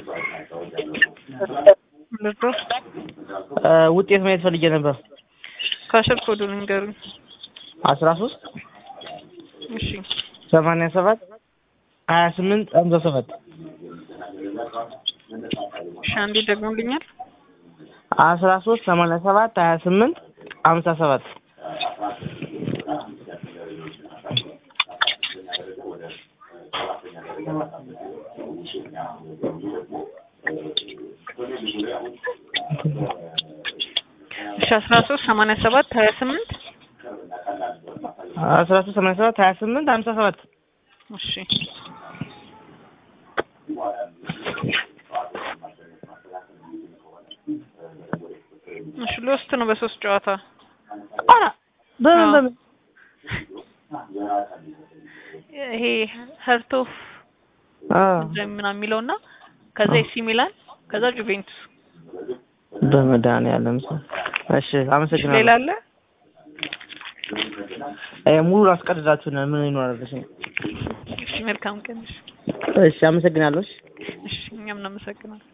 ልርዳው? ውጤት ማየት ፈልጌ ነበር። ካሸር ኮዱን ንገሩኝ። አስራ ሶስት እሺ ሰማንያ ሰባት ሀያ ስምንት ሀምሳ ሰባት እሺ አንዴ ደግሞልኛል። አስራ ሶስት ሰማንያ ሰባት ሀያ ስምንት ሀምሳ ሰባት እሺ አስራ ሶስት ሰማንያ ሰባት ሀያ ስምንት አስራ ሶስት ሰማንያ ሰባት ሀያ ስምንት ሀምሳ ሰባት እሺ እሺ ሎስት ነው በሶስት ጨዋታ ኧረ በምን አዎ። በምን ይሄ ሀርት ኦፍ አ ምናምን የሚለው እና ከዛ ኤሲ ሚላን ከዛ ጁቬንቱስ በመድኃኒዓለም ስም እሺ ሌላ አመሰግናለሁ። አለ? እ ሙሉ አስቀድዳችሁናል ምን ይኖራል? እሺ እሺ መልካም ቀን። እሺ እሺ አመሰግናለሁ። እሺ እሺ እኛም እናመሰግናለን።